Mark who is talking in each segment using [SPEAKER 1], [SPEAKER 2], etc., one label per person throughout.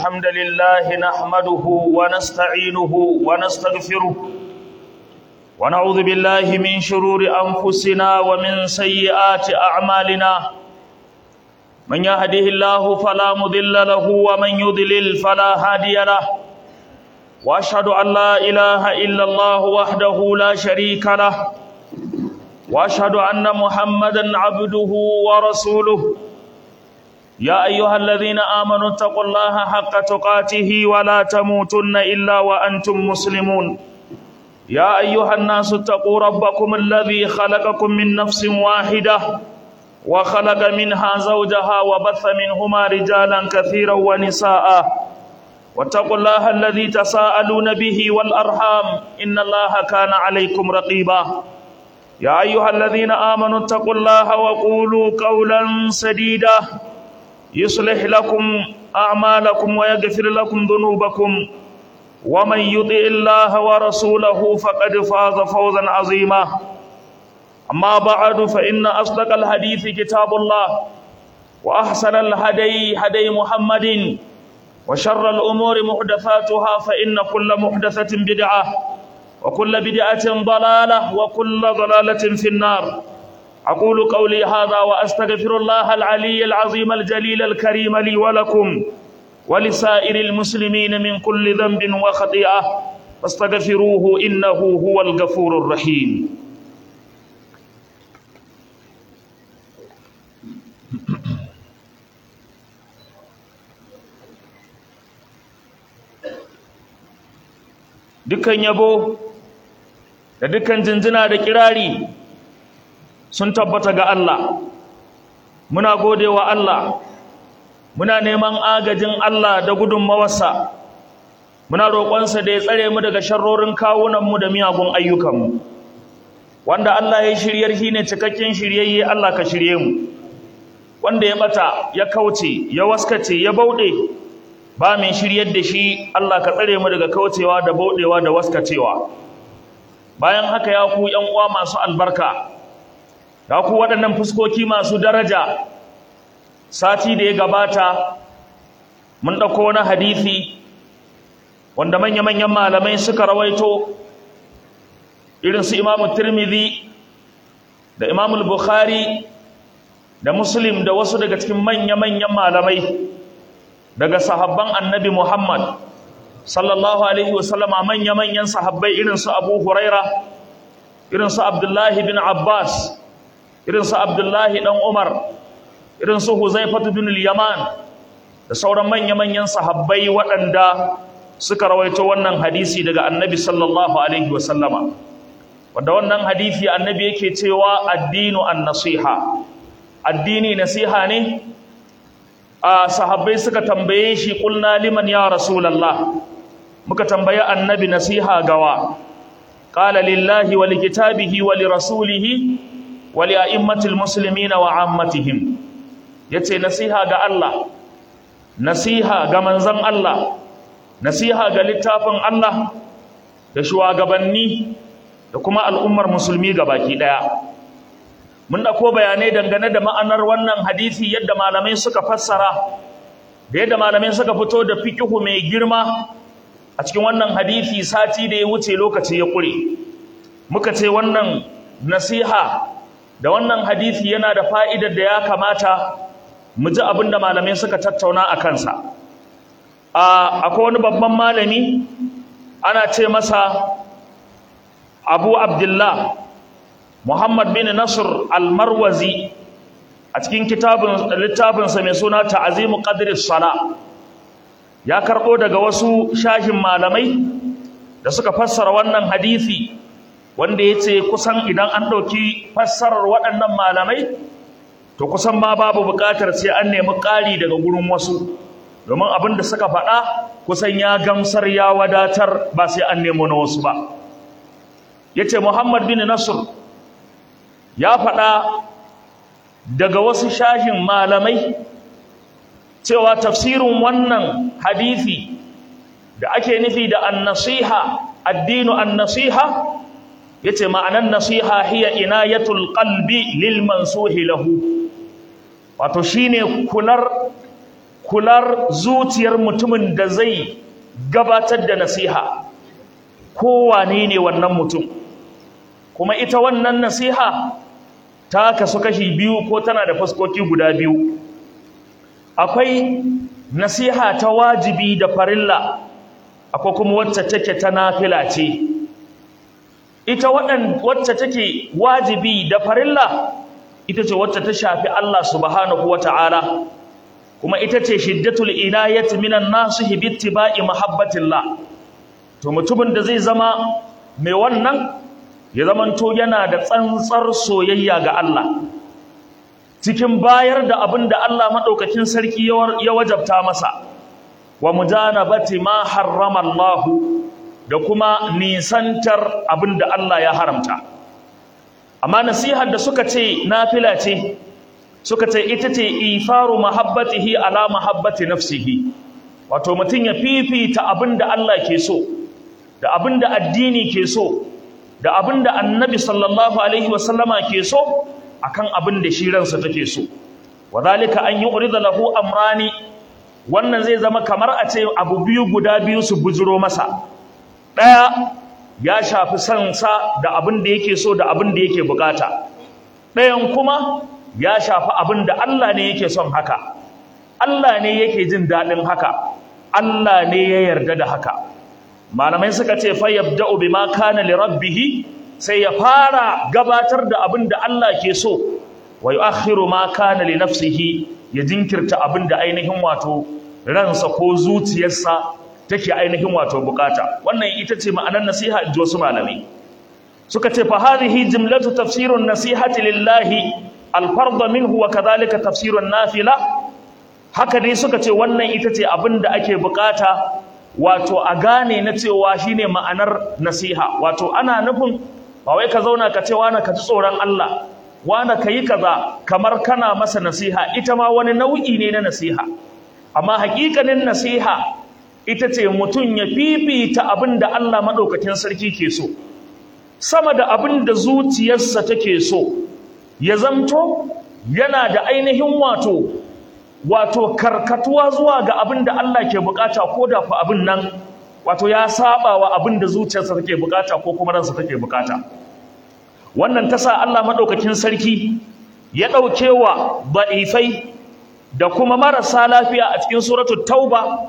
[SPEAKER 1] الحمد لله نحمده ونستعينه ونستغفره ونعوذ بالله من شرور أنفسنا ومن سيئات أعمالنا من يهده الله فلا مضل له ومن يضلل فلا هادي له وأشهد أن لا إله إلا الله وحده لا شريك له وأشهد أن محمدا عبده ورسوله يا أيها الذين آمنوا اتقوا الله حق تقاته ولا تموتن إلا وأنتم مسلمون يا أيها الناس اتقوا ربكم الذي خلقكم من نفس واحدة وخلق منها زوجها وبث منهما رجالا كثيرا ونساء واتقوا الله الذي تساءلون به والأرحام إن الله كان عليكم رقيبا يا أيها الذين آمنوا اتقوا الله وقولوا قولا سديدا يصلح لكم أعمالكم ويغفر لكم ذنوبكم ومن يطع الله ورسوله فقد فاز فوزا عظيما أما بعد فإن أصدق الحديث كتاب الله وأحسن الهدي هدي محمد وشر الأمور محدثاتها فإن كل محدثة بدعة وكل بدعة ضلالة وكل ضلالة في النار أقول قولي هذا وأستغفر الله العلي العظيم الجليل الكريم لي ولكم ولسائر المسلمين من كل ذنب وخطيئة فاستغفروه إنه هو الغفور الرحيم dukkan yabo da dukkan jinjina da kirari sun tabbata ga Allah muna godewa Allah muna neman agajin Allah da gudunmawarsa muna roƙonsa da ya tsare mu daga sharrorin kawunanmu da miyagun ayyukanmu wanda Allah ya shiryar shi ne cikakken shiryayye Allah ka shirye mu wanda ya bata ya kauce ya waskace ya bauɗe ba mai shiryar da shi Allah ka tsare mu daga kaucewa da bauɗewa da waskacewa bayan haka ya ku ƴan uwa masu albarka ga ku waɗannan fuskoki masu daraja sati da ya gabata mun ɗauko wani hadisi wanda manya-manyan malamai suka rawaito irin su imamu tirmidhi da imamu bukhari da muslim da wasu daga cikin manya-manyan malamai daga sahabban annabi muhammad sallallahu alaihi wasallama manya-manyan sahabbai irin su abu huraira irin su abdullahi bin abbas irin su Abdullahi dan Umar irin su Huzaifatu bin al-Yaman da sauran manya-manyan sahabbai waɗanda suka rawaito wannan hadisi daga Annabi sallallahu alaihi wasallama wanda wannan hadisi Annabi yake cewa addinu an-nasiha addini nasiha ne a sahabbai suka tambaye shi kulna liman ya rasulullah muka tambaye Annabi nasiha gawa qala lillahi wa likitabihi wa lirasulihi wali a'immatil muslimina wa ammatihim yace nasiha ga Allah nasiha ga manzon Allah nasiha ga littafin Allah da shugabanni da kuma al'ummar musulmi baki daya mun dauko bayanai dangane da ma'anar wannan hadisi yadda malamai suka fassara da yadda malamai suka fito da fikihu mai girma a cikin wannan hadisi sati da ya wuce lokaci ya kure muka ce wannan nasiha da wannan hadisi yana da fa'idar da ya kamata mu ji abin da malamai suka tattauna a kansa akwai wani babban malami ana ce masa abu abdullah muhammad bin nasir almarwazi a cikin littafinsa mai suna ta'azimu qadris sala ya karɓo daga wasu shahin malamai da suka fassara wannan hadisi wanda ya ce kusan idan an ɗauki fassarar waɗannan malamai to kusan ma babu buƙatar sai an nemi ƙari daga gurin wasu domin abin da suka faɗa kusan ya gamsar ya wadatar ba sai an nemo na wasu ba ya ce muhammad bin nasir ya faɗa daga wasu shahin malamai cewa tafsirin wannan hadisi da ake nufi da annasiha addinu annasiha yace ma'anan nasiha hiya inayatul qalbi lil mansuhi lahu wato shine kular kular zuciyar mutumin da zai gabatar da nasiha kowane ne wannan mutum kuma ita wannan nasiha ta kasu kashi biyu ko tana da fuskoki guda biyu akwai nasiha ta wajibi da farilla akwai kuma wacce take ta nafila ce ita wacce take wajibi da farilla ita ce wacce ta shafi Allah subhanahu wata'ala kuma ita ce shiddatul inayati minan nasihi bittiba'i mahabbatillah to mutumin da zai zama mai wannan ya zamanto yana da tsantsar soyayya ga Allah cikin bayar da abin da Allah madaukakin sarki ya wajabta masa wa mujanabati ma harrama Allah da kuma nisantar abin da Allah ya haramta amma nasihar da suka ce nafila ce suka ce ita ce ifaru mahabbatihi ala mahabbati nafsihi wato mutum ya fifita abin da Allah ke so da abin da addini ke so da abin da annabi sallallahu alaihi wasallama ke so akan abin da shi ransa take so wadhalika an yu'rida lahu amrani wannan zai zama kamar a ce abu biyu guda biyu su bujiro masa daya ya shafi sansa da abin da yake so da abin da yake bukata ɗayan kuma ya shafi abin da Allah ne yake son haka Allah ne yake jin daɗin haka Allah ne ya yarda da haka malamai suka ce fa yabda'u bima kana li rabbih sai ya fara gabatar da abin da Allah ke so wa yu'akhiru ma kana li nafsihi ya jinkirta abin da ainihin wato ransa ko zuciyarsa take ainihin wato bukata wannan ita ce ma'anar nasiha inji wasu malamai suka ce fa hadhihi jumlatu tafsirun nasihati lillahi al-fard minhu wa kadhalika tafsirun nafila haka dai suka ce wannan ita ce abin da ake bukata wato a gane na cewa shine ma'anar nasiha wato ana nufin ba wai ka zauna ka ce wani ka ji tsoron Allah wani ka yi kaza kamar kana masa nasiha ita ma wani nau'i ne na nasiha amma hakikanin nasiha ita ce mutum ya fifita abin da Allah maɗaukakin sarki ke so sama da abin da zuciyarsa take so ya zamto yana da ainihin wato wato karkatuwa zuwa ga abin da Allah ke bukata ko da fa abin nan wato ya saba wa abin da zuciyarsa take bukata ko kuma ransa take bukata wannan ta sa Allah maɗaukakin sarki ya ɗauke wa ba'ifai da kuma marasa lafiya a cikin suratul tauba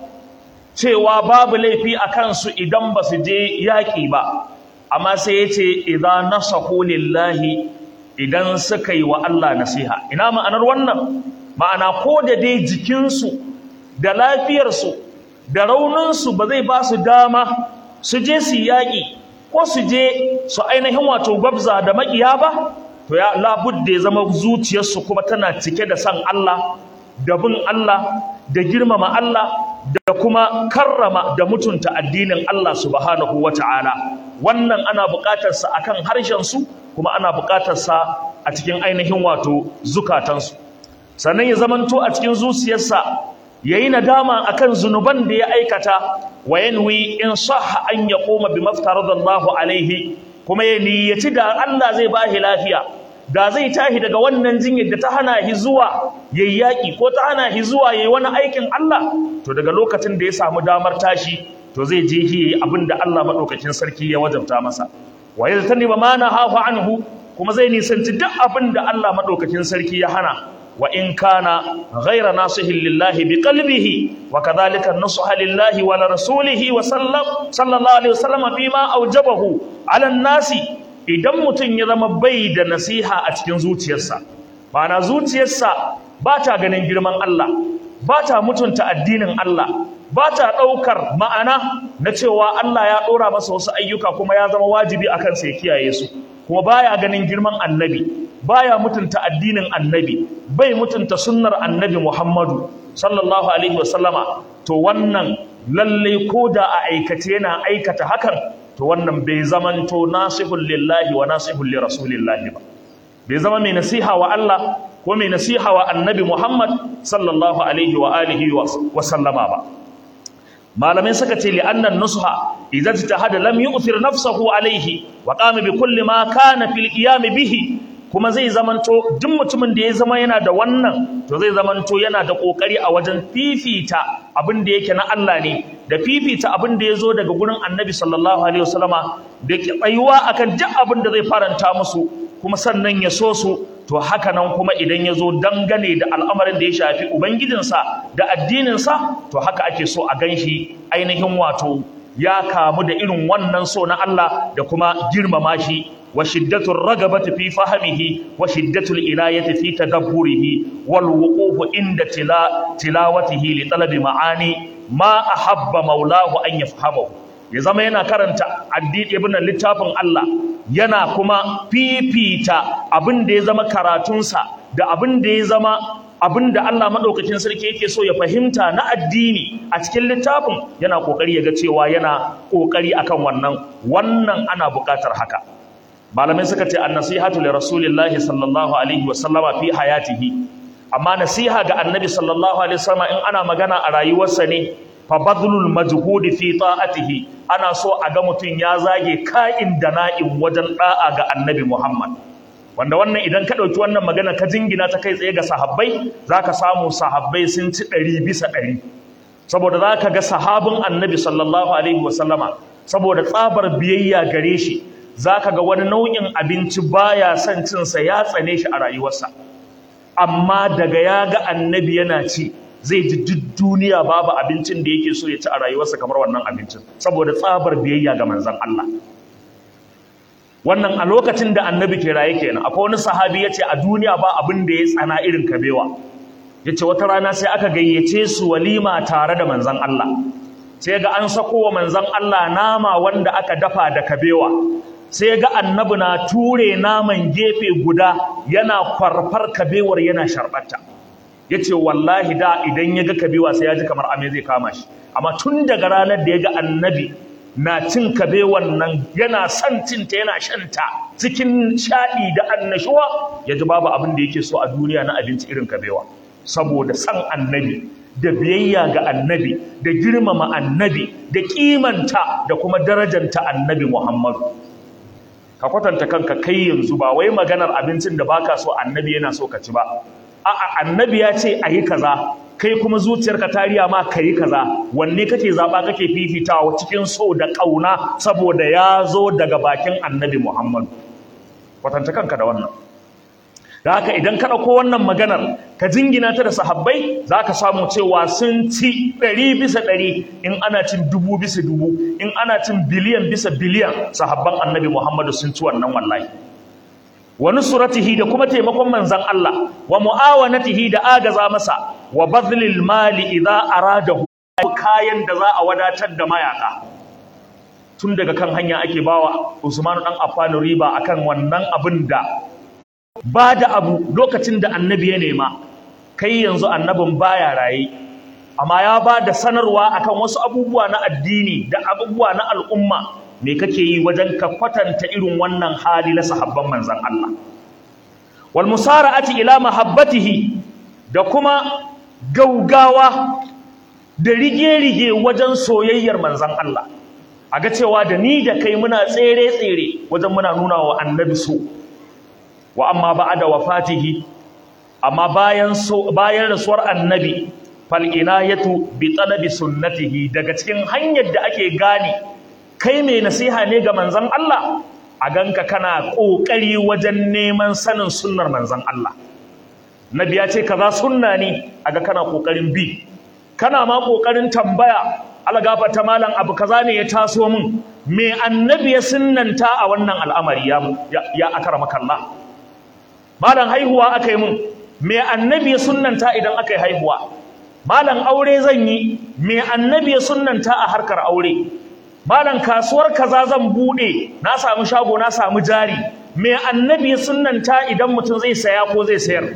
[SPEAKER 1] cewa babu laifi a kansu idan ba su je yaƙi ba amma sai ya ce idan nasahu lillahi idan suka yi wa Allah nasiha ina ma'anar wannan ma'ana ko da dai jikinsu da lafiyarsu da rauninsu ba zai ba su dama su je su yaƙi ko su je su ainihin wato gwabza da maƙiya ba to ya labudda ya zama zuciyarsu kuma tana cike da san Allah da bin Allah da girmama Allah da kuma karrama da mutunta addinin Allah subhanahu wata'ala wannan ana buƙatar sa akan harshen su kuma ana buƙatar sa a cikin ainihin wato zukatansu sannan ya zamanto a cikin zuciyarsa yayi nadama akan zunuban da ya aikata wa yanwi in sahha an yaquma bima aftaradallahu alaihi kuma ya niyyaci da Allah zai bashi lafiya da zai tashi daga wannan jinyar da ta hana shi zuwa yayi yaki ko ta hana shi zuwa yayi wani aikin Allah to daga lokacin da ya samu damar tashi to zai je shi yayi abin da Allah madaukakin sarki ya wajabta masa wa yaltani ba mana hafa anhu kuma zai nisanci duk abin da Allah madaukakin sarki ya hana wa in kana ghayra nasihin lillahi biqalbihi wa kadhalika nasuha lillahi wa rasulihi wa sallam sallallahu alaihi wasallam bima aujabahu ala nasi idan mutum ya zama bai da nasiha a cikin zuciyarsa ma'ana zuciyarsa ba ta ganin girman Allah ba ta mutunta addinin Allah ba ta ɗaukar ma'ana na cewa Allah ya ɗora masa wasu ayyuka kuma ya zama wajibi a kansa ya kiyaye su kuma baya ganin girman annabi baya mutunta addinin annabi bai mutunta sunnar annabi Muhammadu sallallahu alaihi wasallama to wannan lalle ko da a aikace yana aikata hakan to wannan bai zamanto nasihul lillahi wa nasihul li rasulillahi ba bai zama mai nasiha wa Allah ko mai nasiha wa annabi Muhammad sallallahu alaihi wa alihi wa sallama ba malamai suka ce li'annan nusha idza tahada lam yu'thir nafsahu alaihi wa qama bi kulli ma kana fil qiyam bihi kuma zai zamanto duk mutumin da ya zama yana da wannan to zai zamanto yana da kokari a wajen fifita abin da yake na Allah ne da fifita abin da ya zo daga gurin Annabi sallallahu alaihi wasallama da tsayuwa akan duk abin da zai faranta musu kuma sannan ya so su to haka nan kuma idan ya zo dangane da al'amarin da ya shafi ubangijinsa da addininsa to haka ake so a ganshi ainihin wato ya kamu da irin wannan so na Allah da kuma girmama shi wa shiddatul ragabati fi fahmihi wa shiddatul ilayati fi tadabburihi wal wuquf inda tila tilawatihi li talabi ma'ani ma ahabba maulahu an yafhamahu ya zama yana karanta addini ibn littafin Allah yana kuma fifita abin da ya zama karatunsa da abin da ya zama abin da Allah maɗaukakin sarki yake so ya fahimta na addini a cikin littafin yana ƙoƙari ya ga cewa yana ƙoƙari akan wannan wannan ana buƙatar haka malamai suka ce an-nasihatu li rasulillahi sallallahu alaihi wa sallama fi hayatihi amma nasiha ga annabi sallallahu alaihi wasallam in ana magana a rayuwarsa ne fa badlul majhudi fi ta'atihi ana so a ga mutum ya zage ka'in da na'in wajen da'a ga annabi Muhammad wanda wannan idan ka ɗauki wannan magana ka jingina ta kai tsaye ga sahabbai za ka samu sahabbai sun ci ɗari bisa ɗari saboda za ka ga sahabin annabi sallallahu alaihi wasallama saboda tsabar biyayya gare shi za ka ga wani nau'in abinci baya son cinsa ya tsane shi a rayuwarsa amma daga ya ga annabi yana ci zai ji duk duniya babu abincin da yake so ya ci a rayuwarsa kamar wannan abincin saboda tsabar biyayya ga manzon Allah wannan a lokacin da annabi ke raye kenan akwai wani sahabi yace a duniya ba abin da ya tsana irin kabewa yace wata rana sai aka gayyace su walima tare da manzon Allah sai ga an sako wa manzon Allah nama wanda aka dafa da kabewa sai ga annabi na ture naman gefe guda yana kwarfar kabewar yana sharbatta yace wallahi da idan ya ga kabewa sai ya ji kamar ame zai kama shi amma tun daga ranar da ya ga annabi na cin kabewan nan yana son cinta yana shanta cikin shaɗi da annashuwa ya ji babu abin da yake so a duniya na abinci irin kabewa saboda san annabi da biyayya ga annabi da girmama annabi da kimanta da kuma darajanta annabi Muhammadu ka kwatanta kanka kai yanzu ba wai maganar abincin da baka so annabi yana so ka ci ba a'a annabi ya ce ayi kaza kai kuma zuciyarka ta riya ma kai kaza wanne kake zaba kake fifitawa cikin so da kauna saboda ya zo daga bakin annabi Muhammadu kwatanta kanka da wannan da haka idan ka ɗauko wannan maganar ka jingina ta da sahabbai za ka samu cewa sun ci ɗari bisa ɗari in ana cin dubu bisa dubu in ana cin biliyan bisa biliyan sahabban annabi muhammadu sun ci wannan wallahi wa nusratihi da kuma taimakon manzon Allah wa muawanatihi da agaza masa wa badlil mali idza aradahu kayan da za a wadatar da mayaka tun daga kan hanya ake bawa Usman dan Affan riba akan wannan abin da ba da abu lokacin da annabi ya nema kai yanzu annabin baya raye amma ya ba da sanarwa akan wasu abubuwa na addini da abubuwa na al'umma me kake yi wajen ka kwatanta irin wannan hali na sahabban manzon Allah wal musara'ati ila mahabbatihi da kuma gaugawa da rige-rige wajen soyayyar manzon Allah a ga cewa da ni da kai muna tsere-tsere wajen muna nuna wa annabi so wa amma ba'da wafatihi amma bayan so bayan rasuwar annabi fal inayatu bi talabi sunnatihi daga cikin hanyar da ake gane kai mai nasiha ne ga manzon Allah a ganka kana kokari wajen neman sanin sunnar manzon Allah nabi ya ce kaza sunna ne aga kana kokarin bi kana ma kokarin tambaya algafa ta malam abu kaza ne ya taso min me annabi ya sunnanta a wannan al'amari ya ya akramaka Allah malam haihuwa aka yi mun me annabi ya sunnanta idan aka yi haihuwa malam aure zan yi me annabi ya sunnanta a harkar aure malam kasuwar kaza zan bude na samu shago na samu jari me annabi ya sunnanta idan mutum zai saya ko zai sayar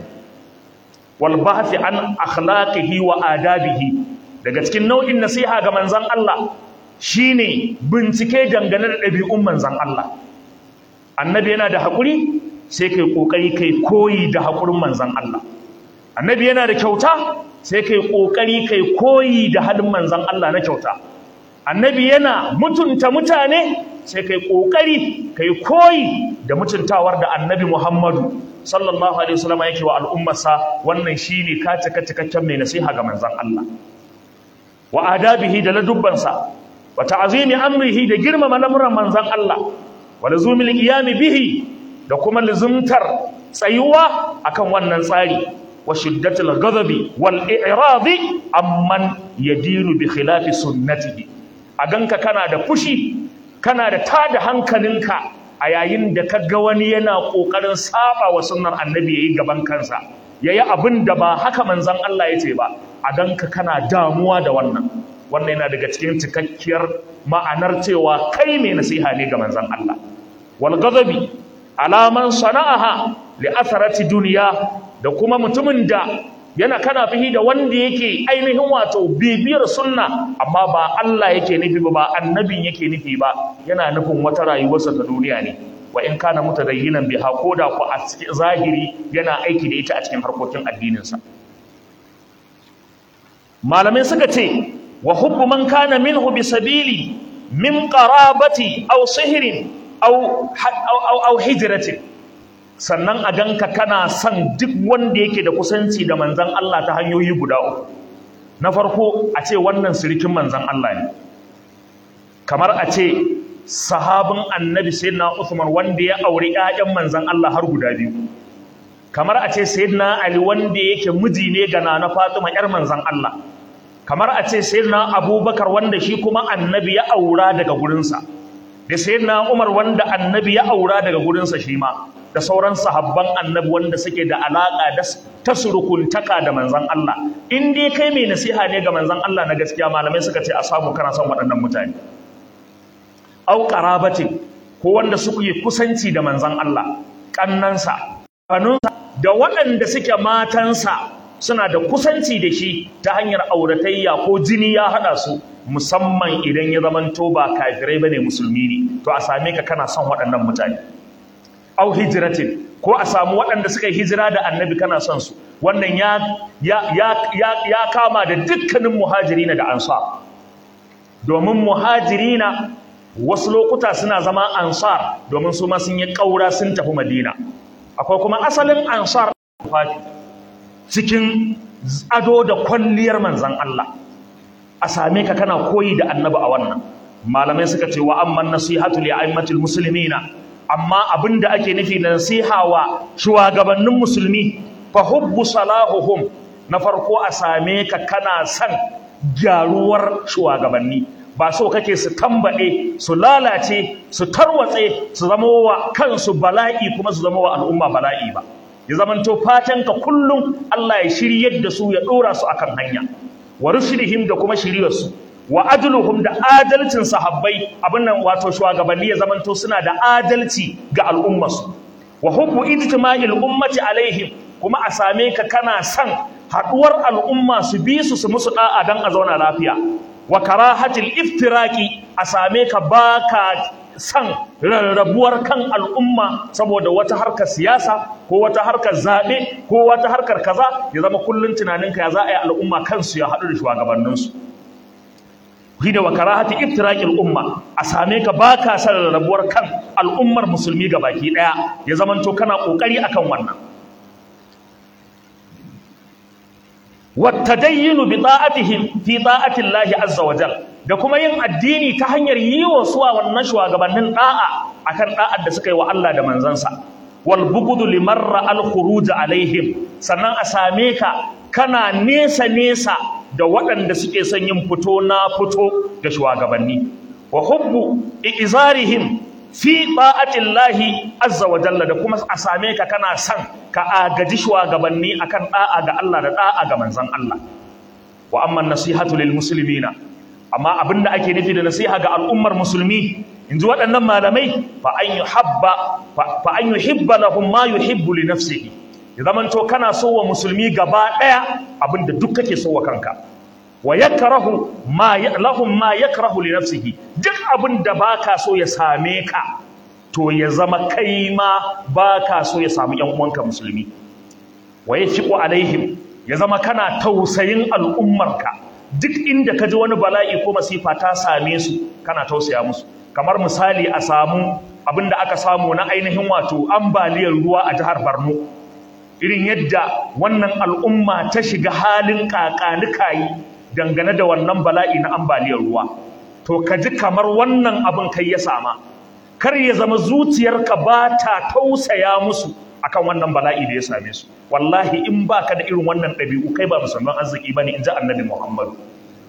[SPEAKER 1] wal bahthi an akhlaqihi wa adabihi daga cikin nau'in nasiha ga manzon Allah shine bincike dangane da ɗabi'un manzon Allah annabi yana da haƙuri sai kai kokari kai koyi da hakurin manzon Allah annabi yana da kyauta sai kai kokari kai koyi da halin manzon Allah na kyauta annabi yana mutunta mutane sai kai kokari kai koyi da mutuntawar da annabi Muhammadu sallallahu alaihi wasallam yake wa al'ummarsa wannan shine ka cika cikakken mai nasiha ga manzon Allah wa adabihi da ladubbansa wa ta'zimi amrihi da girmama lamuran manzon Allah wa lazumil qiyami bihi da kuma lazumtar tsayuwa akan wannan tsari wa shiddatul ghadabi wal i'radi amman yadiru bi khilafi sunnatihi a ganka kana da fushi kana da tada hankalinka a yayin da ka ga wani yana kokarin saba wa sunnar annabi yayi gaban kansa yayi abin da ba haka manzon Allah yace ba a ganka kana damuwa da wannan wannan yana daga cikin cikakkiyar ma'anar cewa kai mai nasiha ne ga manzon Allah wal ghadabi alaman sana'aha li atharati duniya da kuma mutumin da yana kana fihi da wanda yake ainihin wato bibiyar sunna amma ba Allah yake nufi ba ba annabin yake nufi ba yana nufin wata rayuwarsa ta duniya ne wa in kana mutadayyinan biha koda ku a cikin zahiri yana aiki da ita a cikin harkokin addininsa malamai suka ce wa hubbu man kana minhu bi sabili min qarabati aw sihrin aw aw aw hijratin sannan a ganka kana son duk wanda yake da kusanci da manzan Allah ta hanyoyi guda uku na farko a ce wannan sirikin manzan Allah ne kamar a ce sahabin annabi sayyidina Uthman wanda ya auri ƴaƴan manzan Allah har guda biyu kamar a ce sayyidina Ali wanda yake miji ne ga nana Fatima ƴar manzan Allah kamar a ce sayyidina Abubakar wanda shi kuma annabi ya aura daga gurinsa da sayyidina Umar wanda annabi ya aura daga gurinsa shi ma da sauran sahabban annabi wanda suke da alaka da ta surukuntaka da manzon Allah in dai kai mai nasiha ne ga manzon Allah na gaskiya malamai suka ce a samu kana son waɗannan mutane au qarabati ko wanda suke yi kusanci da manzon Allah kannansa kanunsa da waɗanda suke matansa suna da kusanci da shi ta hanyar auratayya ko jini ya haɗa su musamman idan ya zamanto ba kafirai bane musulmi ne to a same ka kana son waɗannan mutane au hijiratin ko a samu waɗanda suka yi hijira da annabi kana son su wannan ya ya ya ya, ya kama da dukkanin muhajirina da ansar domin muhajirina wasu lokuta suna zama ansar domin su ma sun yi ƙaura sun tafi madina akwai kuma asalin ansar cikin ado da kwalliyar manzon Allah a same ka kana koyi da annabi a wannan malamai suka ce wa amman nasihatu li a'immatil muslimina amma abin da ake nufi da nasiha wa shugabannin musulmi fa hubbu salahuhum na farko a same ka kana son gyaruwar shugabanni ba so kake su tambaɗe su lalace su tarwatse su zama wa kansu bala'i kuma su zama wa al'umma bala'i ba ya zamanto fatan ka kullum Allah ya shiryar da su ya ɗora su akan hanya wa rushdihim da kuma shiryarsu wa adluhum da adalcin sahabbai abin nan wato shugabanni ya zamanto suna da adalci ga al'ummarsu wa hubbu ijtima'il ummati alaihim kuma a same ka kana son haduwar al'umma su bi su su musu da'a dan a zauna lafiya wa karahatil iftiraqi a same ka baka son rarrabuwar kan al'umma saboda wata harkar siyasa ko wata harkar zaɓe ko wata harkar kaza ya zama kullum tunaninka ya za a yi al'umma kansu ya haɗu da shugabanninsu hida wa karahati iftiraqil umma a same ka baka san rabuwar kan al'ummar musulmi baki daya ya zamanto kana kokari akan wannan wattadayyinu bi ta'atihim fi ta'ati Allah azza wa jal da kuma yin addini ta hanyar yi wa suwa wannan shugabannin da'a akan da'ar da suka yi wa Allah da manzansa wal bughdu limarra al khuruj alaihim sannan a same ka kana nesa nesa da waɗanda suke son yin fito na fito da shugabanni wa hubbu izarihim fi ta'atillahi azza wa jalla da kuma a same ka kana son ka agaji shugabanni akan da'a ga Allah da da'a ga manzon Allah wa amma nasihatu lil muslimina amma abinda ake nufi da nasiha ga al'ummar musulmi inji waɗannan malamai fa an yuhabba fa an yuhibba lahum ma yuhibbu li nafsihi ya zamanto kana so wa musulmi gaba ɗaya abinda duk kake so wa kanka wa yakrahu ma lahum ma yakrahu li nafsihi duk abinda baka so ya same ka to ya zama kai ma baka so ya samu ƴan uwanka musulmi wa yafiqu alaihim ya zama kana tausayin al'ummarka duk inda ka ji wani bala'i ko masifa ta same su kana tausaya musu kamar misali a samu abin da aka samu na ainihin wato ambaliyar ruwa a jihar Borno irin yadda wannan al'umma ta shiga halin kakanikayi dangane da wannan bala'i na ambaliyar ruwa to ka ji kamar wannan abin kai ya sama kar ya zama zuciyarka ba ta tausaya musu akan wannan bala'i da ya same su wallahi in baka da irin wannan ɗabi'u kai ba musulman arziki bane in ji annabi Muhammadu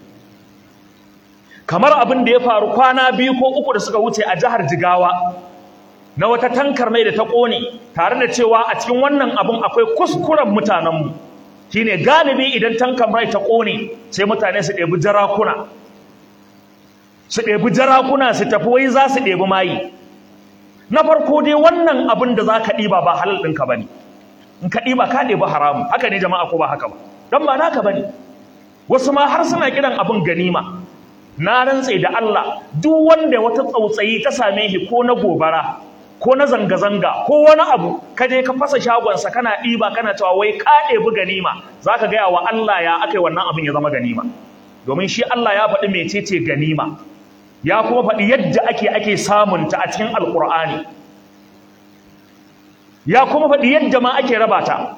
[SPEAKER 1] kamar abin da ya faru kwana biyu ko uku da suka wuce a jihar Jigawa na wata tankar mai da ta ƙone tare da cewa a cikin wannan abin akwai kuskuren mutanenmu shine galibi idan tankar mai ta ƙone sai mutane su ɗebi jarakuna su ɗebi jarakuna su tafi wai za su ɗebi mayi na farko dai wannan abin da za ka ɗiba ba halal ɗinka ba ne in ka ɗiba ka ɗebi haramu haka ne jama'a ko ba haka ba don ba naka ba ne wasu ma har suna kiran abin ganima na rantse da Allah duk wanda wata tsautsayi ta same shi ko na gobara ko na zanga-zanga ko wani abu ka je ka fasa shagonsa kana ɗiba kana cewa wai ka ɗebi ganima za ka gaya wa Allah ya aka yi wannan abin ya zama ganima domin shi Allah ya faɗi mecece ganima ya kuma faɗi yadda ake ake samunta a cikin alƙur'ani ya kuma faɗi yadda ma ake raba ta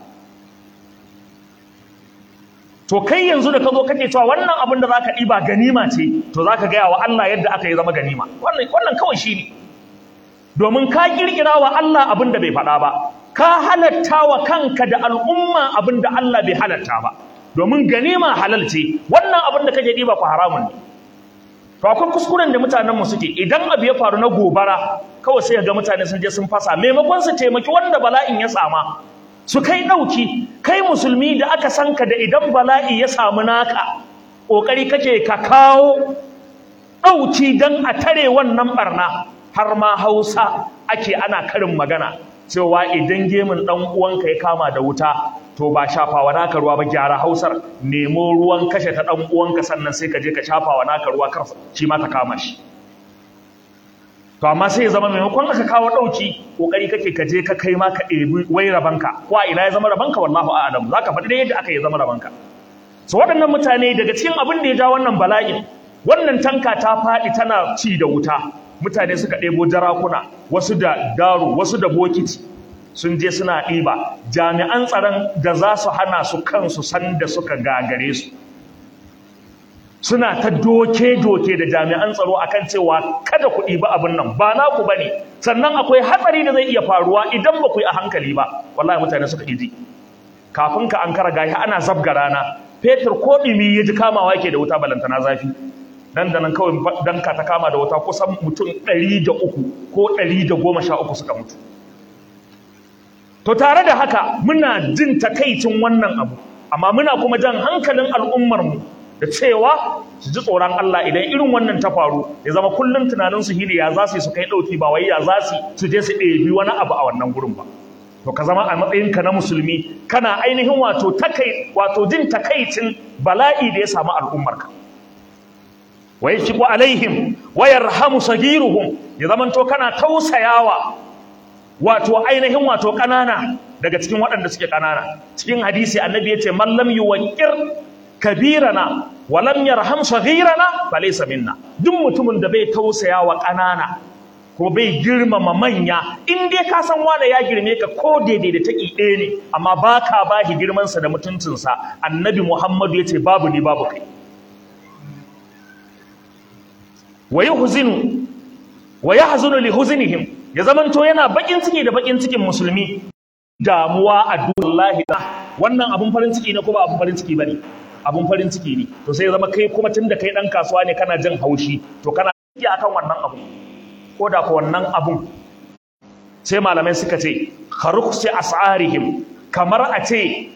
[SPEAKER 1] to kai yanzu da ka zo kake cewa wannan abin da za ka ɗiba ganima ce to za ka gaya wa Allah yadda aka yi zama ganima wannan kawai shi ne domin ka kirkira wa Allah abin da bai faɗa ba ka halatta wa kanka da al'umma abin da Allah bai halatta ba domin ganima halal ce wannan abin da kake ɗiba ku haramun ne to akwai kuskuren da mutanen mu suke idan abu ya faru na gobara kawai sai ga mutane sun je sun fasa maimakon su taimaki wanda bala'in ya sama su kai ɗauki kai musulmi da aka san ka da idan bala'i ya samu naka ƙoƙari kake ka kawo ɗauki don a tare wannan ɓarna har ma hausa ake ana karin magana cewa idan gemun ɗan uwanka ya kama da wuta to ba shafawa naka ruwa ba gyara hausar nemo ruwan kashe ta ɗan uwanka sannan sai ka je ka shafawa naka ruwa kar shi ma ta kama shi to amma sai ya zama maimakon aka kawo ɗauki ƙoƙari kake ka je ka kai ma ka ɗebi wai rabanka ko a ina ya zama rabanka wallahu a'lam za ka faɗi da yadda aka yi zama rabanka so waɗannan mutane daga cikin abin da ya ja wannan bala'in wannan tanka ta faɗi tana ci da wuta mutane suka ɗebo jarakuna wasu da daru wasu da bokiti sun je suna ɗiba jami'an tsaron da za su hana su kansu sanda suka gagare su suna ta doke-doke da jami'an tsaro akan cewa kada ku ɗiba abin nan ba naku bane sannan akwai hatsari da zai iya faruwa idan ba ku yi a hankali ba wallahi mutane suka iji kafin ka an kara gashi ana zabga rana fetur ko ɗumi ya ji kamawa yake da wuta balantana zafi nan da nan kawai danka ta kama da wuta kusan mutum ɗari da uku ko ɗari da goma sha uku suka mutu to tare da haka muna jin takaicin wannan abu amma muna kuma jan hankalin al'ummarmu da cewa su ji tsoron Allah idan irin wannan ta faru ya zama kullum tunanin su shine ya za su su kai dauki ba wai ya za su su je su ɗebi wani abu a wannan gurin ba to ka zama a matsayin ka na musulmi kana ainihin wato takai wato jin takaicin bala'i da ya samu al'ummarka wa yaqibu alaihim wa yarhamu sagiruhum ya zaman to kana tausayawa wato ainihin wato kanana daga cikin waɗanda suke kanana cikin hadisi annabi yace man lam yuwaqqir kabirana walam yarham saghirana falaysa minna duk mutumin da bai tausaya wa kanana ko bai girmama manya in dai ka san wanda ya girme ka ko daidai da taki ɗaya ne amma baka bashi girman sa da mutuncin sa annabi Muhammadu yace babu ni babu kai wa yuhzinu wa yahzunu li huznihim ya zamanto yana bakin ciki da bakin cikin musulmi damuwa a dullahi wannan abun farin ciki ne ko ba abun farin ciki bane abun farin ciki ne to sai zama kai kuma tunda kai dan kasuwa ne kana jin haushi to kana yi akan wannan abu ko da ko wannan abun sai malamai suka ce kharuqsi as'arihim kamar a ce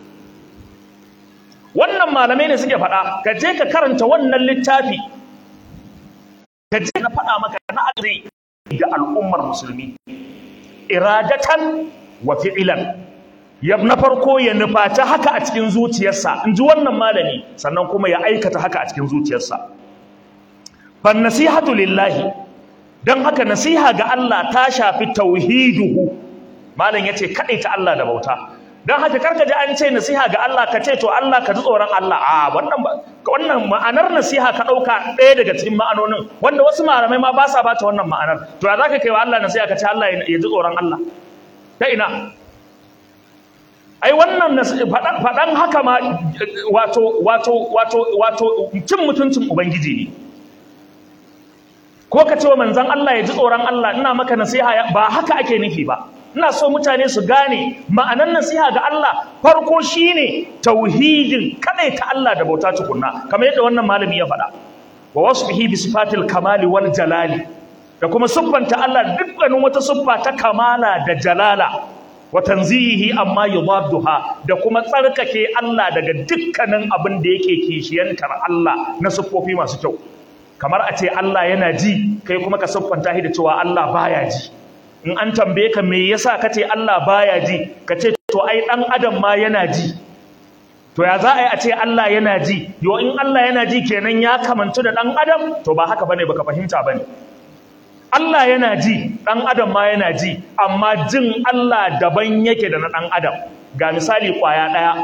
[SPEAKER 1] wannan malamai ne suke faɗa ka je ka karanta wannan littafi ka je na faɗa maka na azai ga al'ummar musulmi iradatan wa fi'ilan ya na farko ya nufaci haka a cikin zuciyarsa in ji wannan malami sannan kuma ya aikata haka a cikin zuciyarsa fan nasihatu lillahi dan haka nasiha ga Allah ta shafi tauhiduhu malam yace ta Allah da bauta dan haka karka ji an ce nasiha ga Allah ka ce to Allah ka ji tsoron Allah a wannan wannan ma'anar nasiha ka ɗauka ɗaya daga cikin ma'anonin wanda wasu malamai ma ba sa ba ta wannan ma'anar to ya za ka kai wa Allah nasiha ka ce Allah ya ji tsoron Allah ta ina ai wannan faɗan haka ma wato wato wato wato cin mutuncin ubangiji ne ko ka ce wa manzon Allah ya ji tsoron Allah ina maka nasiha ba haka ake nufi ba ina so mutane su gane ma'anar nasiha ga Allah farko shine tauhidin kadai ta Allah da bauta tukunna kamar yadda wannan malami ya faɗa wa wasfihi bi sifatil kamali wal jalali da kuma siffanta Allah dukkanin wata siffa ta kamala da jalala wa tanzihi amma yudadduha da kuma tsarkake Allah daga dukkanin abin da yake kishiyantar Allah na siffofi masu kyau kamar a ce Allah yana ji kai kuma ka siffanta shi da cewa Allah baya ji in an tambaye ka me yasa kace Allah baya ji kace to ai dan adam ma yana ji to ya za a yi a ce Allah yana ji yo in Allah yana ji kenan ya kamantu da dan adam to ba haka bane baka fahimta bane Allah yana ji dan adam ma yana ji amma jin Allah daban yake da na dan adam ga misali kwaya daya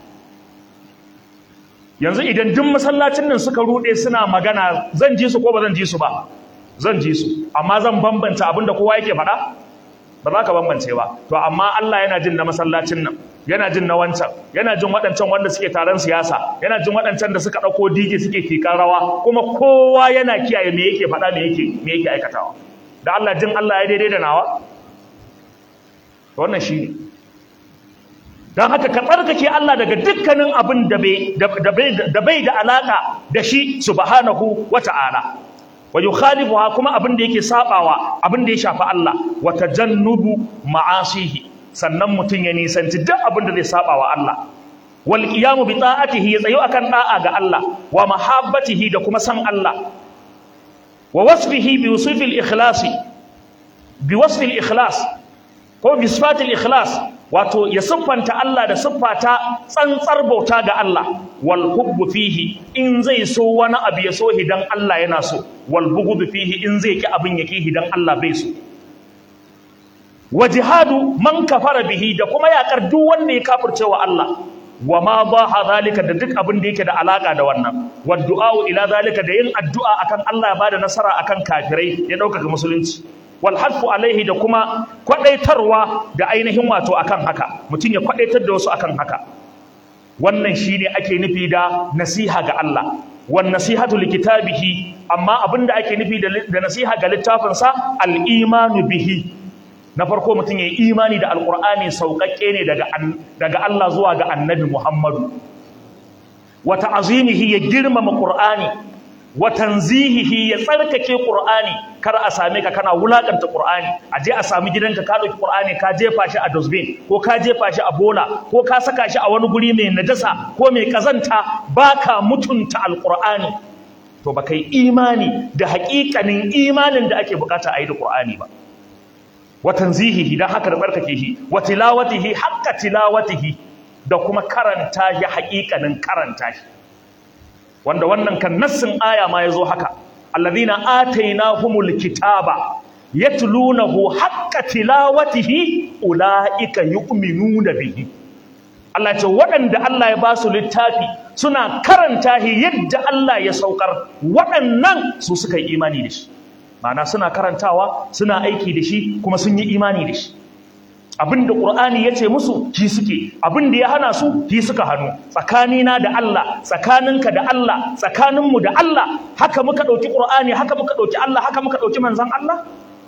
[SPEAKER 1] yanzu idan duk masallacin nan suka rude suna magana zan ji su ko ba zan ji su ba zan ji su amma zan bambanta abin da kowa yake faɗa ba za ka bambance ba to amma Allah yana jin na masallacin nan yana jin na wancan yana jin waɗancan wanda suke taron siyasa yana jin waɗancan da suka ɗauko DJ suke kikan rawa kuma kowa yana kiyaye me yake faɗa me yake me yake aikatawa da Allah jin Allah ya daidai da nawa wannan shi ne don haka ka tsarkake Allah daga dukkanin abin da bai da alaka da shi subhanahu wata'ala wa yukhalifuha kuma abin da yake sabawa abin da ya shafi Allah wa tajannubu ma'asihi sannan mutun ya nisanci duk abin da zai sabawa Allah wal qiyamu bi ta'atihi ya tsayo akan da'a ga Allah wa mahabbatihi da kuma san Allah wa wasfihi bi wasfil ikhlasi bi wasfil ikhlas ko bi sifatil ikhlas wato ya siffanta Allah da siffata tsantsar bauta ga Allah wal hubbu fihi in zai so wani abu ya so hidan Allah yana so wal bughdu fihi in zai ki abin yake hidan Allah bai so wa jihadu man kafara bihi da kuma yakar duk wanda ya kafirce wa Allah wa ma baha zalika da duk abin da yake da alaka da wannan wa du'a ila zalika da yin addu'a akan Allah ya bada nasara akan kafirai ya dauka musulunci wal hadfu alaihi da kuma kwadaitarwa da ainihin wato akan haka mutum ya kwadaitar da wasu akan haka wannan shine ake nufi da nasiha ga Allah wan nasihatu likitabihi amma abinda ake nufi da nasiha ga littafin sa al imanu bihi na farko mutum ya yi imani da alqur'ani sauƙaƙe ne daga daga Allah zuwa ga annabi Muhammadu wa ta'zimihi ya girmama qur'ani wa tanzihihi ya tsarkake Qur'ani kar a same ka kana wulakanta Qur'ani a je a sami gidanka ka dauki Qur'ani ka jefa shi a dustbin ko ka jefa shi a bola ko ka saka shi a wani guri mai najasa ko mai kazanta baka mutunta alqur'ani to baka yi imani da haƙiƙanin imanin da ake bukata a yi da Qur'ani ba wa tanzihihi dan haka da tsarkake shi wa tilawatihi haqqa tilawatihi da kuma karanta shi haƙiƙanin karanta shi wanda wannan kan nassin aya ma yazo haka alladhina atainahumul kitaba yatlunahu haqqa tilawatihi ulaika yu'minuna bihi Allah ce waɗanda Allah ya ba su littafi suna karanta shi yadda Allah ya saukar waɗannan su suka yi imani da shi ma'ana suna karantawa suna aiki da shi kuma sun yi imani da shi abinda Qur'ani yace musu shi suke abinda ya hana su shi suka hanu tsakanina da Allah tsakaninka da Allah tsakaninmu da Allah haka muka dauki Qur'ani haka muka dauki Allah haka muka dauki manzon Allah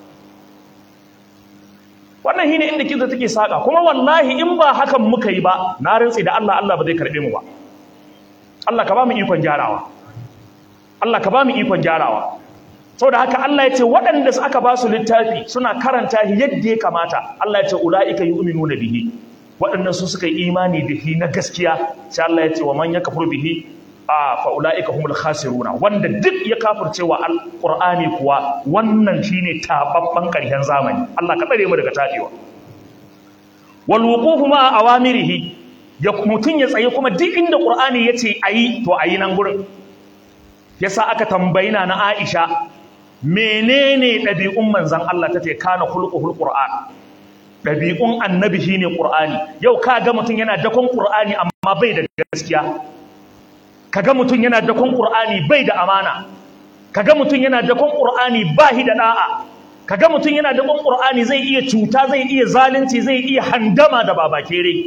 [SPEAKER 1] wannan shine inda kinza take saka kuma wallahi in ba hakan muka yi ba na rantsi da Allah Allah ba zai karbe mu ba Allah ka ba mu ikon gyarawa Allah ka ba mu ikon gyarawa saboda haka Allah ya ce waɗanda aka ba su littafi suna karanta shi yadda ya kamata Allah ya ce ula'ika yu'minuna bihi waɗannan su suka yi imani da shi na gaskiya sai Allah ya ce wa man yakfur bihi a fa ula'ika humul khasiruna wanda duk ya kafirce wa alqur'ani kuwa wannan shine tababban ƙarshen zamani Allah ka tsare mu daga tabewa wal wuqufu ma awamirihi ya mutun ya tsaye kuma duk inda qur'ani yace ayi to ayi nan gurin yasa aka tambayi na na Aisha menene ɗabi'un manzan Allah ta ce kana hulquhul qur'an ɗabi'un annabi shine qur'ani yau ka ga mutum yana dakon qur'ani amma bai da gaskiya kaga mutum yana dakon qur'ani bai da amana kaga mutum yana dakon qur'ani ba hi da da'a kaga mutum yana dakon qur'ani zai iya cuta zai iya zalunci zai iya handama da babakere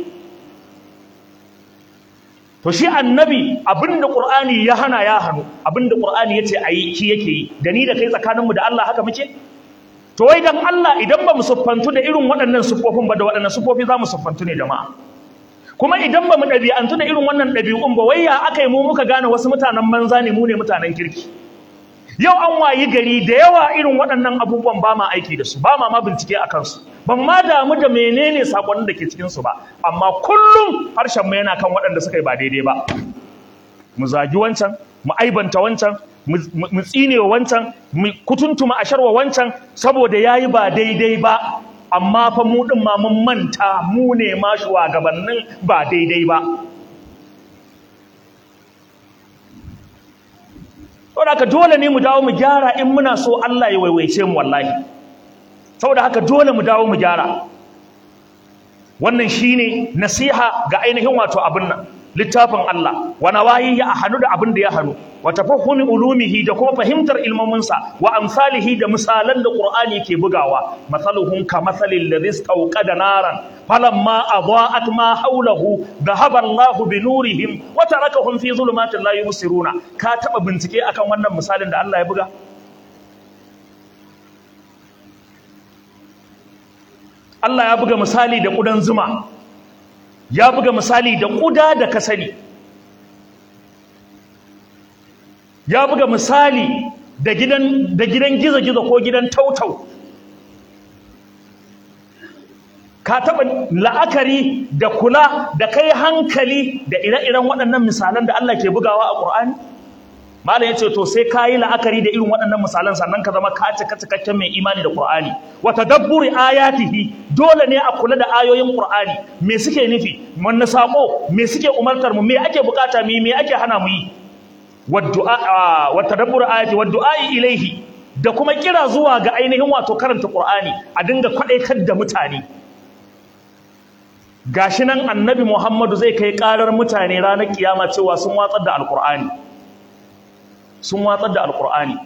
[SPEAKER 1] to shi annabi abinda qur'ani ya hana ya hanu abinda qur'ani yace ayi shi yake yi da ni da kai tsakaninmu da Allah haka muke to wai dan Allah idan ba mu siffantu da irin waɗannan siffofin ba da waɗannan siffofi za mu siffantu ne jama'a kuma idan ba mu ɗabi'antu da irin wannan ɗabi'un ba wai ya aka yi mu muka gane wasu mutanen banza ne mu ne mutanen kirki yau an wayi gari da yawa irin waɗannan abubuwan ba ma aiki da su ba ma ma bincike a kansu ban ma damu da menene sakonnin da ke cikin su ba amma kullum harshen mu yana kan waɗanda suka yi ba daidai ba mu zagi wancan mu aibanta wancan mu tsine wancan mu kutuntuma asharwa wancan saboda yayi ba daidai ba amma fa mu din ma mun manta mu ne ma shugabannin ba daidai ba saboda haka dole ne mu dawo mu gyara in muna so Allah ya waiwaice mu wallahi saboda haka dole mu dawo mu gyara wannan shine nasiha ga ainihin wato abin nan littafin Allah wa nawayi ya hanu da abin da ya hanu wa tafahumi ulumihi da kuma fahimtar ilmominsa wa amsalihi da misalan da Qur'ani ke bugawa masaluhum ka masalil ladhi istawqada naran falamma adaa'at ma hawlahu dhahaba Allahu bi nurihim wa tarakahum fi dhulumatin la yubsiruna ka taba bincike akan wannan misalin da Allah ya buga Allah ya buga misali da kudan zuma ya buga misali da kuda da ka sani ya buga misali da gidan da gidan gizo-gizo ko gidan tautau ka taɓa la'akari da kula da kai hankali da ire-iren waɗannan misalan da Allah ke bugawa a ƙur'ani malam yace to sai kayi la'akari da irin waɗannan misalan sannan ka zama ka cika cikakken mai imani da Qur'ani wa tadabburi ayatihi dole ne a kula da ayoyin Qur'ani me suke nufi wanne sako me suke umartar mu me ake bukata mu me ake hana mu yi wa du'a wa tadabburi ayati wa du'a ilaihi da kuma kira zuwa ga ainihin wato karanta Qur'ani a dinga kwadaitar da mutane gashi nan annabi Muhammadu zai kai karar mutane ranar kiyama cewa sun watsar da alqur'ani sun watsar da alkur'ani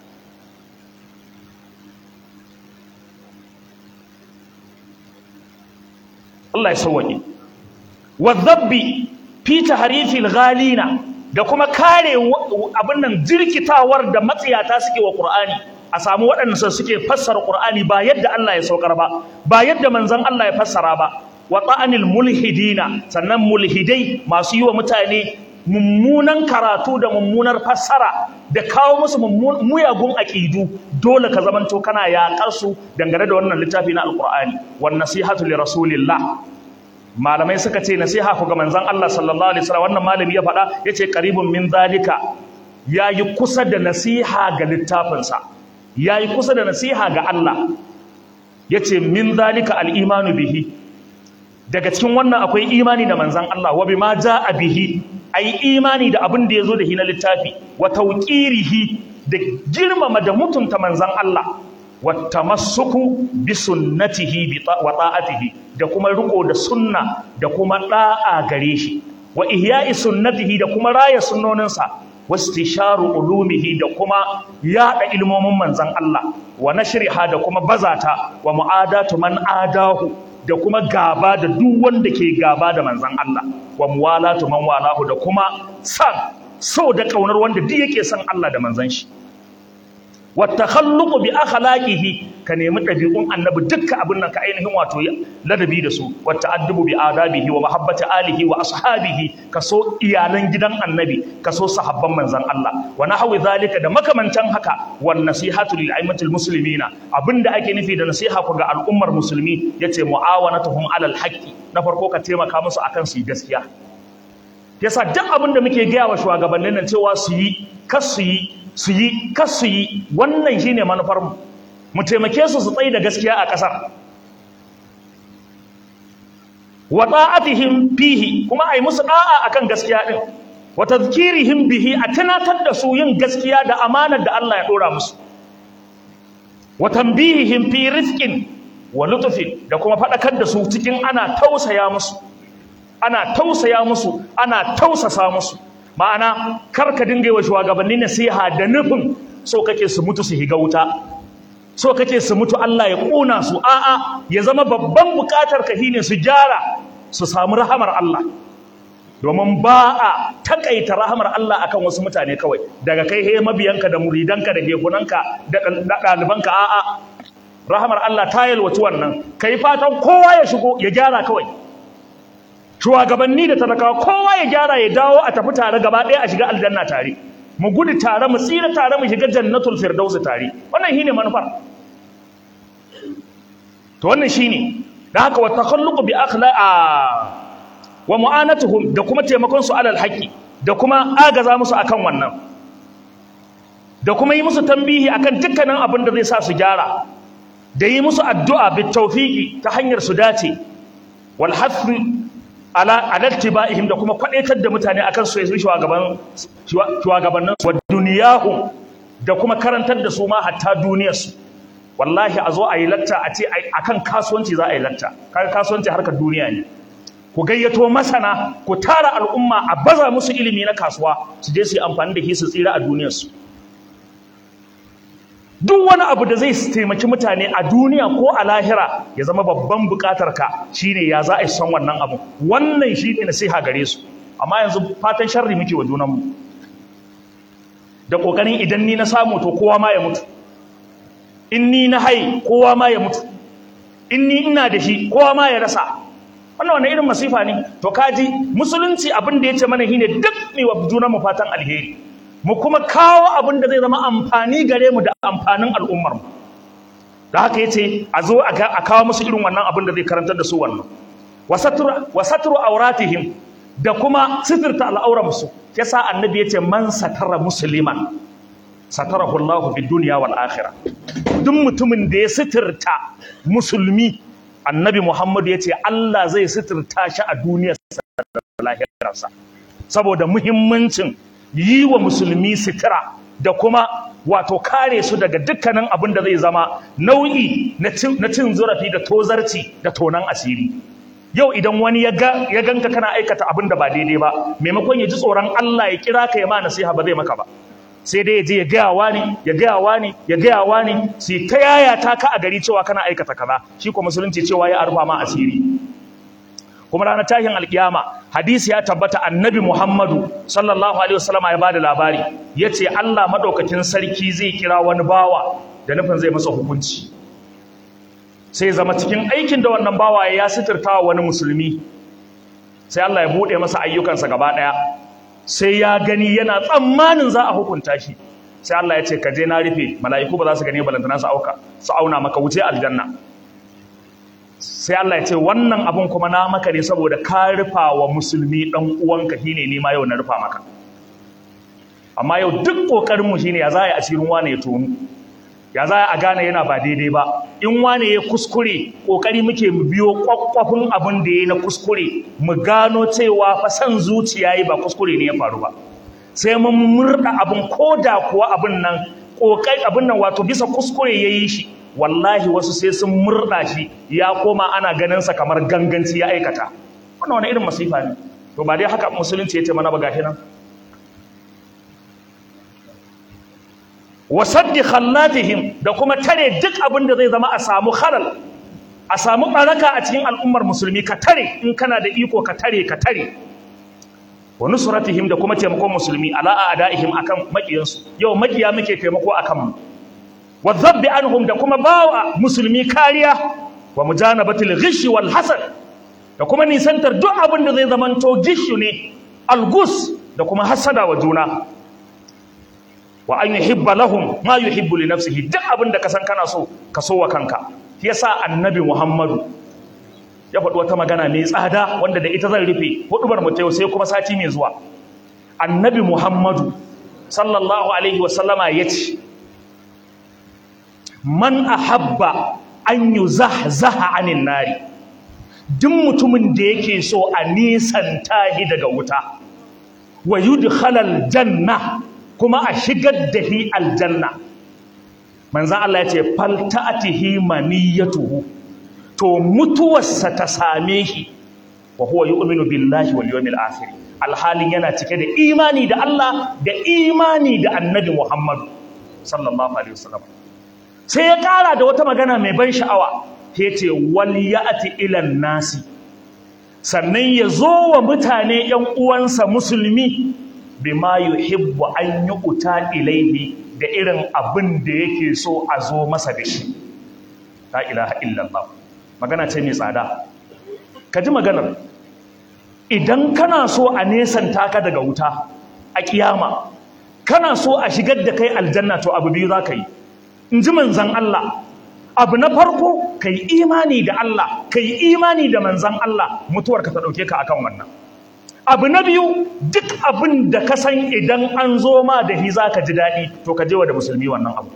[SPEAKER 1] Allah ya sauwaƙe wadhabbi fi tahrifil ghalina da kuma kare abin nan jirkitawar da matsiyata suke wa qur'ani a samu waɗanda suke fassara qur'ani ba yadda Allah ya saukar ba ba yadda manzon Allah ya fassara ba wa ta'anil mulhidina sannan mulhidai masu yi wa mutane mummunan karatu da mummunar fassara da kawo musu muyagun aƙidu dole ka zamanto kana yaƙar su dangane da wannan littafi na alƙur'ani wan nasihatu li rasulillah malamai suka ce nasiha ku ga manzon Allah sallallahu alaihi wasallam wannan malami ya faɗa yace qaribun min zalika yayi kusa da nasiha ga littafinsa yayi kusa da nasiha ga Allah yace min zalika al-imanu bihi daga cikin wannan akwai imani da manzon Allah wa bima jaa bihi ai imani da abin da yazo da shi na littafi wa tawqirihi da girmama da mutunta manzon Allah wa tamassuku bi sunnatihi wa ta'atihi da kuma riko da sunna da kuma da'a gare shi wa ihya'i sunnatihi da kuma raya sunnoninsa wastisharu ulumihi da kuma yada ilmomin manzon Allah wa nashriha da kuma bazata wa mu'adatu man adahu da kuma gaba da duk wanda ke gaba da manzon Allah wa muwalatu man walahu da kuma san so da kaunar wanda duk yake son Allah da manzon shi wa takhalluqu bi akhlaqihi ka nemi dabi'un annabi dukkan abin nan ka ainihin wato ladabi da su wa ta'addubu bi adabihi wa mahabbati alihi wa ashabihi ka so iyalan gidan annabi ka so sahabban manzon Allah wa nahwi zalika da makamantan haka wan nasihatu lil aimatil muslimina abinda ake nufi da nasiha ku ga al'ummar musulmi yace muawanatuhum alal haqqi na farko ka taimaka musu akan su gaskiya yasa duk abin da muke gaya wa shugabannin nan cewa su yi kas su yi su yi kas su yi wannan shine manufar mu mu taimake su su tsaye da gaskiya a ƙasar wa ta'atihim fihi kuma ai musu da'a akan gaskiya din wa tadhkirihim bihi a tunatar da su yin gaskiya da amanar da Allah ya dora musu wa tanbihihim fi rizqin wa lutfin da kuma fadakar da su cikin ana tausaya musu ana tausaya musu ana tausasa musu ma'ana kar ka dinga yi wa shugabanni nasiha da nufin so kake su mutu su higa wuta so kake su mutu Allah ya ƙona su a'a ya zama babban buƙatar ka shine su gyara su samu rahamar Allah domin ba a takaita rahamar Allah akan wasu mutane kawai daga kai he mabiyanka da muridanka da hekunanka da ɗalibanka a'a rahamar Allah ta yalwaci wannan kai fatan kowa ya shigo ya gyara kawai shugabanni da talakawa kowa ya gyara ya dawo a tafi tare gaba ɗaya a shiga aljanna tare mu gudu tare mu tsira tare mu shiga jannatul firdausi tare wannan shine manufar to wannan shine da haka wa takhalluqu bi akhlaqa wa mu'anatuhum da kuma taimakon su alal haqqi da kuma agaza musu akan wannan da kuma yi musu tambihi akan dukkanin abin da zai sa su gyara da yi musu addu'a bit tawfiqi ta hanyar su dace wal hasri ala alattiba'ihim da kuma kwadaitar da mutane akan su yi shugaban shugabannin su duniyahum da kuma karantar da su ma hatta duniyar su wallahi a zo a yi latta a ce akan kasuwanci za a yi latta kaga kasuwanci harkar duniya ne ku gayyato masana ku tara al'umma a baza musu ilimi na kasuwa su je su yi amfani da shi su tsira a duniyar su duk wani abu da zai taimaki mutane a duniya ko a lahira ya zama babban bukatar ka shine ya za a yi son wannan abu wannan shi ne nasiha gare su amma yanzu fatan sharri muke wa junanmu da kokarin idan ni na samu to kowa ma ya mutu in ni na hai kowa ma ya mutu in ni ina da shi kowa ma ya rasa wannan wani irin masifa ne to kaji musulunci abin da ya ce mana shine duk ne wa junanmu fatan alheri mu kuma kawo abin da zai zama amfani gare mu da amfanin al'ummar mu da haka yace a zo a kawo musu irin wannan abin da zai karantar da su wannan wasatru wasatru auratihim da kuma sitirta al'auran su yasa annabi yace man satara musliman satarahu Allahu fid dunya wal akhirah duk mutumin da ya sitirta musulmi annabi Muhammad yace Allah zai sitirta shi a duniyarsa da lahirarsa saboda muhimmancin yi wa musulmi sitira da kuma wato kare su daga dukkanin abin da zai zama nau'i na cin zurafi da tozarci da tonan asiri yau idan wani ya ganka kana aikata abin da ba daidai ba maimakon ya ji tsoron Allah ya kira ka ya ma nasiha ba zai maka ba sai dai ya je ya gaya wani ya gaya wani ya gaya wani sai ta yaya ta ka a gari cewa kana aikata kaza shi ko musulunci cewa ya arfa ma asiri kuma ranar tashin alkiyama hadisi ya tabbata annabi Muhammadu sallallahu alaihi wasallama ya bada labari yace Allah madaukakin sarki zai kira wani bawa da nufin zai masa hukunci sai zama cikin aikin da wannan bawa ya sitirta wani musulmi sai Allah ya bude masa ayyukansa gaba daya sai ya gani yana tsammanin za a hukunta shi sai Allah ya ce ka je na rufe mala'iku ba za su gani balantana su auka su auna maka wuce aljanna sai Allah ya ce wannan abun kuma na maka ne saboda ka rufa wa musulmi dan uwanka shine ni ma yau na rufa maka amma yau duk kokarin mu shine ya za a yi asirin wane ya tonu ya za a gane yana ba daidai ba in wane ya kuskure kokari muke mu biyo kwakwafin abin da ya na kuskure mu gano cewa fa san zuciya yi ba kuskure ne ya faru ba sai mun murda abin koda kuwa abin nan kokari abin nan wato bisa kuskure yayi shi wallahi wasu sai sun murda shi ya koma ana ganin sa kamar ganganci ya aikata wannan wani irin masifa ne to ba dai haka musulunci yace mana ba gashi nan wasaddi khallatihim da kuma tare duk abin da zai zama a samu khalal a samu baraka a cikin al'ummar musulmi ka tare in kana da iko ka tare ka tare wa nusratihim da kuma taimakon musulmi ala a'daihim akan makiyansu yau makiya muke taimako akan mu wa dhabbi anhum da kuma bawa musulmi kariya wa mujanabatil ghish wal hasad da kuma nisantar duk abin da zai zamanto gishu ne algus da kuma hasada wa juna wa an yuhibba lahum ma yuhibbu li nafsihi duk abin da ka san kana so ka so wa kanka shi yasa annabi Muhammadu ya faɗi wata magana mai tsada wanda da ita zan rufe hudubar mu yau sai kuma sati mai zuwa annabi Muhammadu sallallahu alaihi wa sallama yace man ahabba an yuzahzaha anin nari duk mutumin da yake so a nisanta shi daga wuta wa yudkhalal janna kuma a shigar da shi aljanna manzan Allah ya ce falta'atihi maniyatuhu to mutuwarsa ta same shi wa huwa yu'minu billahi wal yawmil akhir alhalin yana cike da imani da Allah da imani da annabi Muhammad sallallahu alaihi wasallam sai ya kara da wata magana mai ban sha'awa yace wal ya'ti ila nasi sannan ya zo wa mutane ‘yan uwansa musulmi bima yuhibbu an yi uta ilaihi da irin abin da yake so a zo masa da shi la ilaha illallah magana ce mai tsada ka ji maganar idan kana so a nesanta ka daga wuta a kiyama kana so a shigar da kai aljanna to abu biyu za ka yi in ji manzan Allah abu na farko ka yi imani da Allah ka yi imani da manzan Allah mutuwarka ta ɗauke ka akan wannan abu na biyu duk abin da ka san idan an zo ma da hi za ka ji daɗi to ka je wa da musulmi wannan abu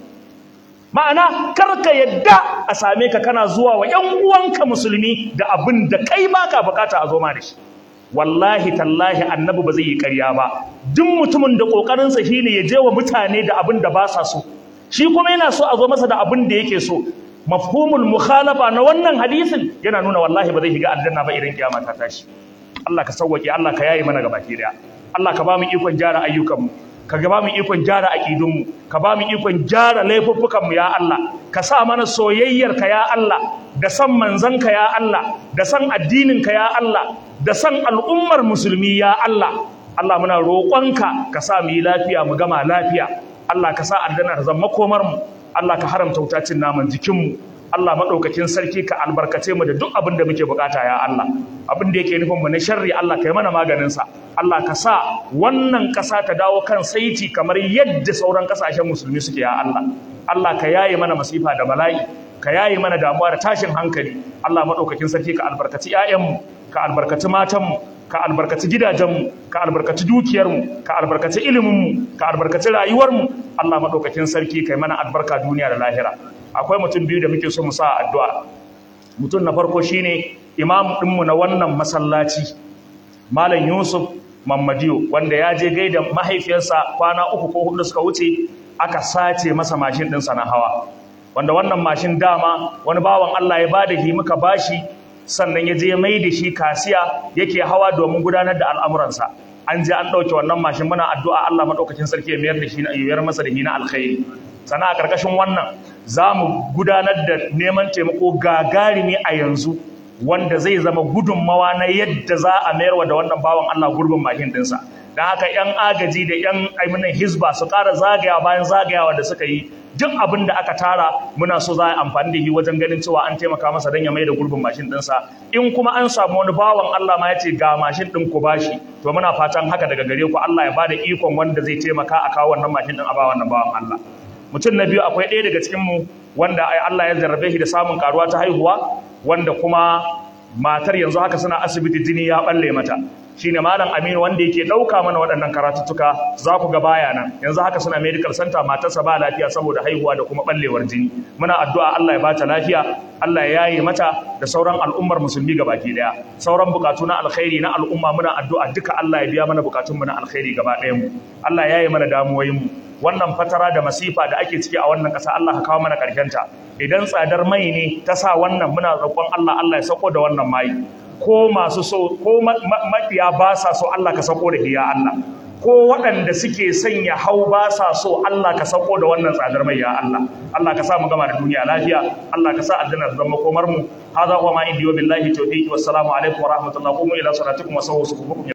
[SPEAKER 1] ma'ana kar ka yadda a same ka kana zuwa wa ‘yan uwanka musulmi da abin da kai baka bukata a zo ma da shi wallahi tallahi annabi ba zai yi ƙarya ba duk mutumin da ƙoƙarinsa shine ya je wa mutane da abin da ba sa so shi kuma yana so a zo masa da abin da yake so mafhumul mukhalafa na wannan hadisin yana nuna wallahi ba zai shiga aljanna ba idan kiyama ta tashi Allah ka sauwake Allah ka yayi mana gabaki daya Allah ka ba mu ikon gyara ayyukanmu ka ba mu ikon gyara aqidunmu ka ba mu ikon gyara laifuffukanmu ya Allah ka sa mana soyayyar ka ya Allah da san manzanka ya Allah da san addinin ka ya Allah da san al'ummar musulmi ya Allah Allah muna roƙonka ka sa mu yi lafiya mu gama lafiya Allah ka sa aljanna ta zama komar mu Allah ka haramta wutacin naman jikinmu Allah maɗaukakin sarki ka albarkace mu da duk abin da muke bukata ya Allah abin da yake nufin mu na sharri Allah ka yi mana maganin sa Allah ka sa wannan ƙasa ta dawo kan saiti kamar yadda sauran ƙasashen musulmi suke ya Allah Allah ka yaye mana masifa da bala'i ka yaye mana damuwa da tashin hankali Allah maɗaukakin sarki ka albarkaci 'ya'yanmu ka albarkaci matanmu ka albarkaci gidajenmu ka albarkaci dukiyarmu ka albarkaci iliminmu ka albarkaci rayuwarmu Allah maɗaukakin sarki kai mana albarka duniya da lahira akwai mutum biyu da muke so mu sa addu'a mutum na farko shine imam ɗinmu na wannan masallaci malam yusuf mammadiyo wanda ya je gaida mahaifiyarsa kwana uku ko hudu suka wuce aka sace masa mashin ɗinsa na hawa wanda wannan mashin dama wani bawan Allah ya bada hi muka bashi sannan ya je mai da shi kasiya yake hawa domin gudanar da al'amuransa an je an ɗauke wannan mashin muna addu'a Allah maɗaukakin sarki ya mayar da shi ya mayar masa da shi na alkhairi sana a ƙarƙashin wannan za mu gudanar da neman taimako gagarumi a yanzu wanda zai zama gudunmawa na yadda za a mayarwa da wannan bawan Allah gurbin mashin ɗinsa don haka 'yan agaji da 'yan aiminan hisba su ƙara zagaya bayan zagayawa da suka yi duk abin da aka tara muna so za a amfani da shi wajen ganin cewa an taimaka masa don ya mai da gurbin mashin ɗinsa in kuma an samu wani bawan Allah ma ya ce ga mashin ɗin ku bashi to muna fatan haka daga gare ku Allah ya bada ikon wanda zai taimaka a kawo wannan mashin ɗin a ba wannan bawan Allah mutum na biyu akwai ɗaya daga cikin mu wanda Allah ya jarrabe shi da samun karuwa ta haihuwa wanda kuma matar yanzu haka suna asibiti jini ya balle mata shine malam Aminu wanda yake dauka mana waɗannan karatuttuka za ku ga baya nan yanzu haka suna medical center matarsa ba lafiya saboda haihuwa da kuma ballewar jini muna addu'a Allah ya bata lafiya Allah ya yaye mata da sauran al'ummar musulmi gabaki daya sauran bukatu na alkhairi na al'umma muna addu'a duka Allah ya biya mana bukatun mu na alkhairi gaba ɗayan mu Allah ya yaye mana damuwoyin mu wannan fatara da masifa da ake ciki a wannan ƙasa Allah ka kawo mana ta idan tsadar mai ne ta sa wannan muna roƙon Allah Allah ya sako da wannan mai ko masu so ko maƙiya ba sa so Allah ka sako da hiya Allah ko waɗanda suke sanya hau ba sa so Allah ka sako da wannan tsadar mai ya Allah Allah ka sa mu gama da duniya lafiya Allah ka sa aljanna ta zama komar mu hada huwa ma indi wa billahi tawfiq wassalamu alaikum wa rahmatullahi wa ila salatikum wa sawwa